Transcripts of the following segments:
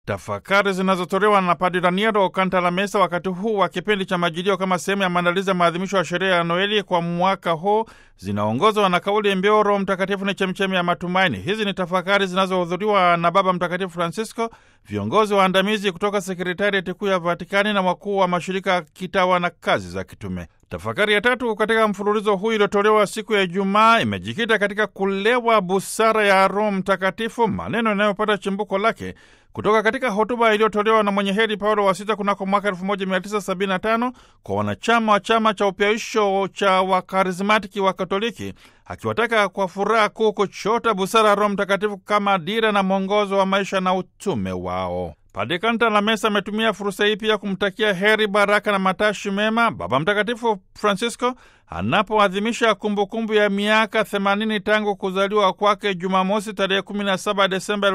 tafakari zinazotolewa na Padre Raniero Cantalamessa wakati huu wa kipindi cha Majilio kama sehemu ya maandalizi ya maadhimisho ya sherehe ya Noeli kwa mwaka huu zinaongozwa na kauli mbiu Roho Mtakatifu ni chemchemi ya matumaini. Hizi ni tafakari zinazohudhuriwa na Baba Mtakatifu Francisco, viongozi waandamizi kutoka sekretariati kuu ya Vatikani na wakuu wa mashirika kitawa na kazi za kitume. Tafakari ya tatu katika mfululizo huu iliyotolewa siku ya Ijumaa imejikita katika kulewa busara ya Roho Mtakatifu, maneno yanayopata chimbuko lake kutoka katika hotuba iliyotolewa na mwenye heri Paulo wa Sita kunako mwaka 1975 kwa wanachama wa chama cha upyaisho cha wakarismatiki wa Katoliki, akiwataka kwa furaha kuu kuchota busara ya Roho Mtakatifu kama dira na mwongozo wa maisha na utume wao. Padre Cantalamessa ametumia fursa hii pia kumtakia heri, baraka na matashi mema Baba Mtakatifu Francisco anapoadhimisha kumbukumbu ya miaka 80 tangu kuzaliwa kwake Jumamosi tarehe 17 Desemba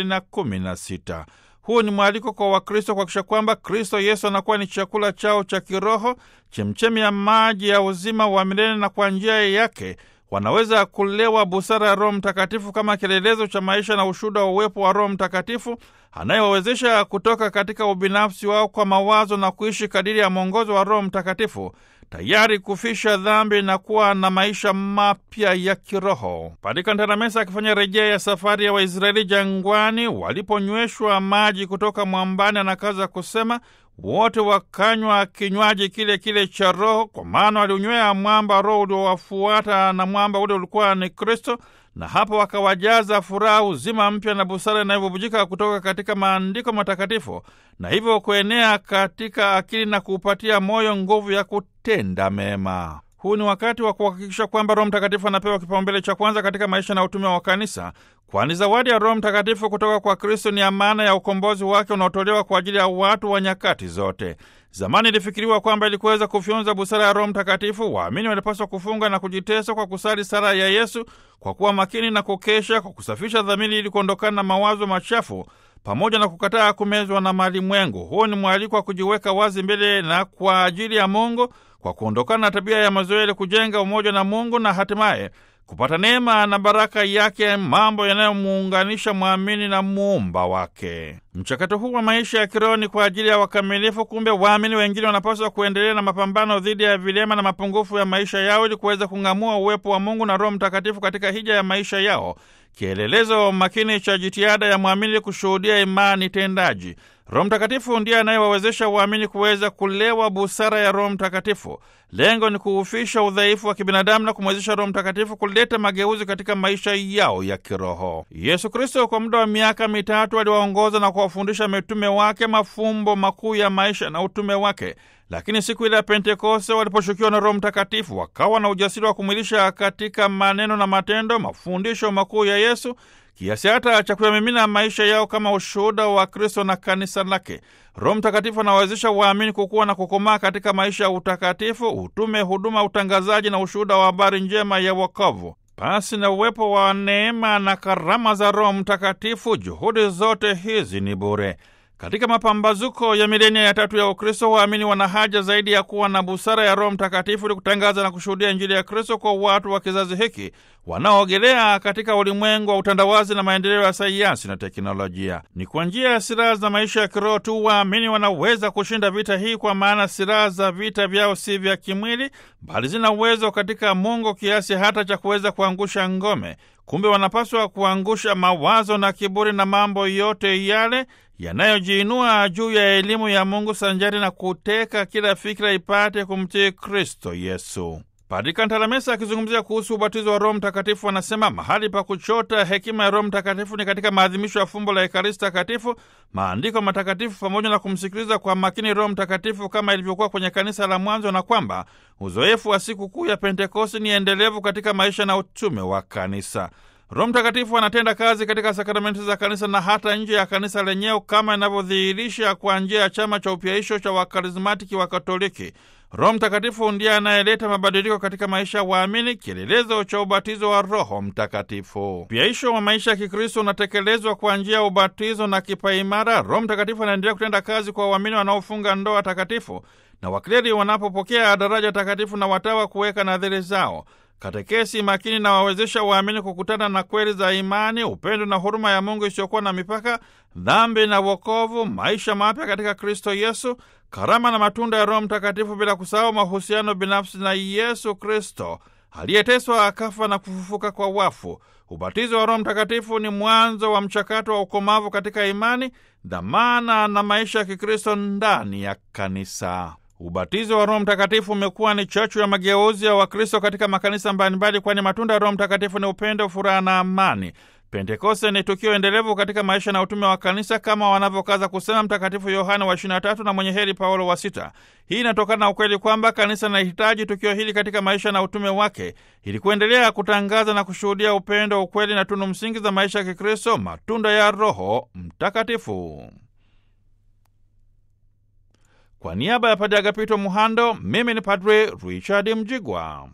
2016. Huu ni mwaliko kwa Wakristo kuhakikisha kwamba Kristo Yesu anakuwa ni chakula chao cha kiroho, chemchemi ya maji ya uzima wa milele, na kwa njia yake wanaweza kulewa busara ya Roho Mtakatifu kama kielelezo cha maisha na ushuhuda wa uwepo wa Roho Mtakatifu anayewawezesha kutoka katika ubinafsi wao kwa mawazo na kuishi kadiri ya mwongozo wa Roho Mtakatifu, tayari kufisha dhambi na kuwa na maisha mapya ya kiroho. Padre Cantalamessa akifanya rejea ya safari ya Waisraeli jangwani waliponyweshwa maji kutoka mwambani, anakaza kusema wote wakanywa kinywaji kile kile cha Roho, kwa maana waliunywea mwamba Roho uliowafuata, na mwamba ule ulikuwa ni Kristo, na hapo wakawajaza furaha, uzima mpya na busara inayobubujika kutoka katika maandiko matakatifu, na hivyo kuenea katika akili na kuupatia moyo nguvu ya kutenda mema. Huu ni wakati wa kuhakikisha kwamba Roho Mtakatifu anapewa kipaumbele cha kwanza katika maisha na utume wa kanisa, kwani zawadi ya Roho Mtakatifu kutoka kwa Kristo ni amana ya ukombozi wake unaotolewa kwa ajili ya watu wa nyakati zote. Zamani ilifikiriwa kwamba ili kuweza kufyonza busara ya Roho Mtakatifu, waamini walipaswa kufunga na kujitesa kwa kusali sala ya Yesu, kwa kuwa makini na kukesha, kwa kusafisha dhamiri ili kuondokana na mawazo machafu pamoja na kukataa kumezwa na malimwengu. Huu ni mwaliko wa kujiweka wazi mbele na kwa ajili ya Mungu, kwa kuondokana na tabia ya mazoea ili kujenga umoja na Mungu na hatimaye kupata neema na baraka yake, mambo yanayomuunganisha mwamini na muumba wake. Mchakato huu wa maisha ya kiroho ni kwa ajili ya wakamilifu. Kumbe waamini wengine wanapaswa kuendelea na mapambano dhidi ya vilema na mapungufu ya maisha yao ili kuweza kung'amua uwepo wa Mungu na Roho Mtakatifu katika hija ya maisha yao, kielelezo makini cha jitihada ya mwamini kushuhudia imani tendaji. Roho Mtakatifu ndiye anayewawezesha waamini kuweza kulewa busara ya Roho Mtakatifu. Lengo ni kuufisha udhaifu wa kibinadamu na kumwezesha Roho Mtakatifu kuleta mageuzi katika maisha yao ya kiroho. Yesu Kristo kwa muda wa miaka mitatu aliwaongoza na kuwafundisha mitume wake mafumbo makuu ya maisha na utume wake, lakini siku ile ya Pentekoste waliposhukiwa na Roho Mtakatifu wakawa na ujasiri wa kumwilisha katika maneno na matendo mafundisho makuu ya Yesu kiasi hata cha kuyamimina maisha yao kama ushuhuda wa Kristo na kanisa lake. Roho Mtakatifu anawawezesha waamini kukuwa na kukomaa katika maisha ya utakatifu, utume, huduma, utangazaji na ushuhuda wa habari njema ya wokovu. Pasi na uwepo wa neema na karama za Roho Mtakatifu, juhudi zote hizi ni bure. Katika mapambazuko ya milenia ya tatu ya Ukristo, waamini wana haja zaidi ya kuwa na busara ya Roho Mtakatifu ili kutangaza na kushuhudia Injili ya Kristo kwa watu wa kizazi hiki wanaoogelea katika ulimwengu wa utandawazi na maendeleo ya sayansi na teknolojia. Ni kwa njia ya silaha za maisha ya kiroho tu waamini wanaweza kushinda vita hii, kwa maana silaha za vita vyao si vya kimwili, bali zina uwezo katika Mungu kiasi hata cha kuweza kuangusha ngome. Kumbe wanapaswa kuangusha mawazo na kiburi na mambo yote yale yanayojiinua juu ya elimu ya Mungu sanjari na kuteka kila fikira ipate kumtii Kristo Yesu. Padri Cantalamessa akizungumzia kuhusu ubatizo wa Roho Mtakatifu anasema mahali pa kuchota hekima ya Roho Mtakatifu ni katika maadhimisho ya fumbo la Ekaristi Takatifu, maandiko matakatifu, pamoja na kumsikiliza kwa makini Roho Mtakatifu kama ilivyokuwa kwenye kanisa la mwanzo, na kwamba uzoefu wa siku kuu ya Pentekosti ni endelevu katika maisha na utume wa kanisa. Roho Mtakatifu anatenda kazi katika sakramenti za kanisa na hata nje ya kanisa lenyewe kama inavyodhihirisha kwa njia ya chama cha upyaisho cha wakarismatiki wa Katoliki. Roho Mtakatifu ndiye anayeleta mabadiliko katika maisha ya waamini, kielelezo cha ubatizo wa Roho Mtakatifu. Upyaisho wa maisha ya Kikristo unatekelezwa kwa njia ya ubatizo na kipaimara. Roho Mtakatifu anaendelea kutenda kazi kwa waamini wanaofunga ndoa takatifu na wakleri wanapopokea daraja takatifu na watawa kuweka nadhiri zao. Katekesi makini na wawezesha waamini kukutana na kweli za imani, upendo na huruma ya Mungu isiyokuwa na mipaka, dhambi na wokovu, maisha mapya katika Kristo Yesu, karama na matunda ya Roho Mtakatifu, bila kusahau mahusiano binafsi na Yesu Kristo aliyeteswa akafa na kufufuka kwa wafu. Ubatizo wa Roho Mtakatifu ni mwanzo wa mchakato wa ukomavu katika imani, dhamana na maisha ya Kikristo ndani ya kanisa. Ubatizo wa Roho Mtakatifu umekuwa ni chachu ya mageuzi ya Wakristo katika makanisa mbalimbali, kwani matunda ya Roho Mtakatifu ni upendo, furaha na amani. Pentekoste ni tukio endelevu katika maisha na utume wa kanisa kama wanavyokaza kusema Mtakatifu Yohane wa 23 na mwenye heri Paulo wa sita. Hii inatokana na ukweli kwamba kanisa linahitaji tukio hili katika maisha na utume wake ili kuendelea kutangaza na kushuhudia upendo, ukweli na tunu msingi za maisha ya Kikristo, matunda ya Roho Mtakatifu. Kwa niaba ya Padre Agapito Muhando, mimi ni Padre Richard Mjigwa.